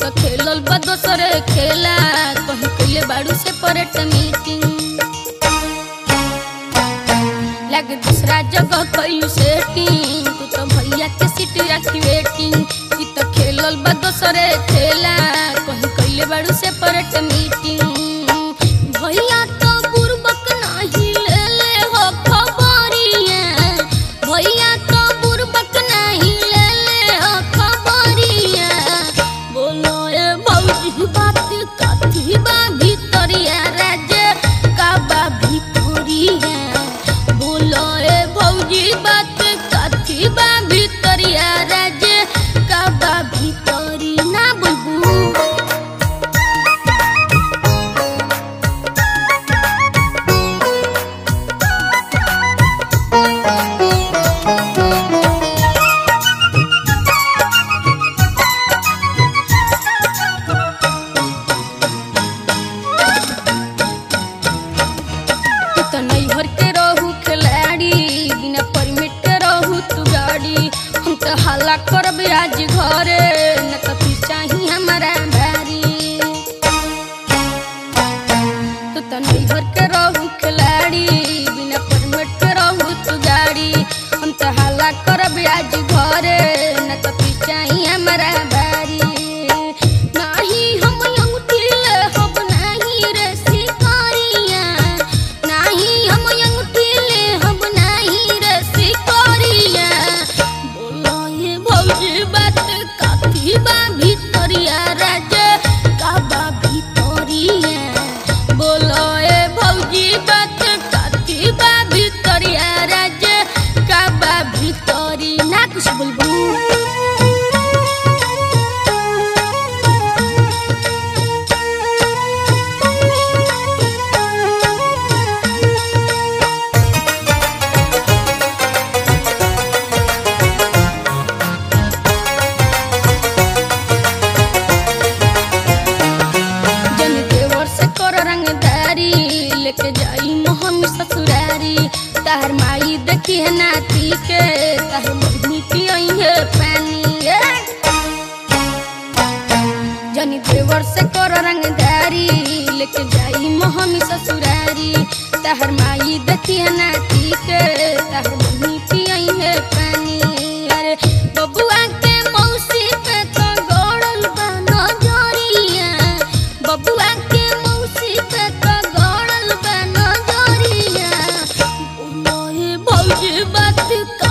तो खेलल बा दोसरे खेला कहीं कइले बाड़ू से परेट मीटिंग लगे दूसरा जगह कइलू सेटिंग तू तो भैया के सीट रखी वेटिंग ई तो खेलल बा दोसरे खेला कहीं कइले बाड़ू से परेट मीटिंग भैया तो बुरबक नाही ले ले हो खबरिया भैया तो बुरबक नाही ले ले हो खबरिया बोलो ए भौजी बात कथी बा भितरिया राजे का बा भितरिया बोलो ए भौजी बात कथी बा भितरिया राजे का बा भितरी ना बुलबू तू तो नैहर के रहू खिलाड़ी बिना परमिट के रहू तू गाड़ी हम तो हल्ला करब आज घरे न तो फिर चाही हमारा भारी तू तो नैहर के रहू खिलाड़ी बिना परमिट के रहू तू गाड़ी हम तो हल्ला करब आज घरे न तो फिर चाही हमारा भारी नाही हम अंगूठी ले हब नाही रे शिकारिया नाही हम अंगूठी ले हब नाही रे शिकारिया बोलो ये भौजी बात काफी बा भितरिया राजे का बा भितरिया बोलो ए भौजी बात काफी बा भितरिया राजे का बा भितरी ना कुछ बोलबू जन देवर से कर रंगदारी लेके जाई मोहन ससुरारी तार माई देखी है नाती के तार बहनी पियई है पानी ए। जनी देवर से कर रंगदारी लेके जाई मोहन ससुरारी तार माई देखी है नाती के तार बहनी पियई है पानी अरे बबुआ के मौसी पे तो गड़ल बा नजरिया बबुआ के मौसी पे तो गड़ल बा नजरिया बोलो हे भौजी बात का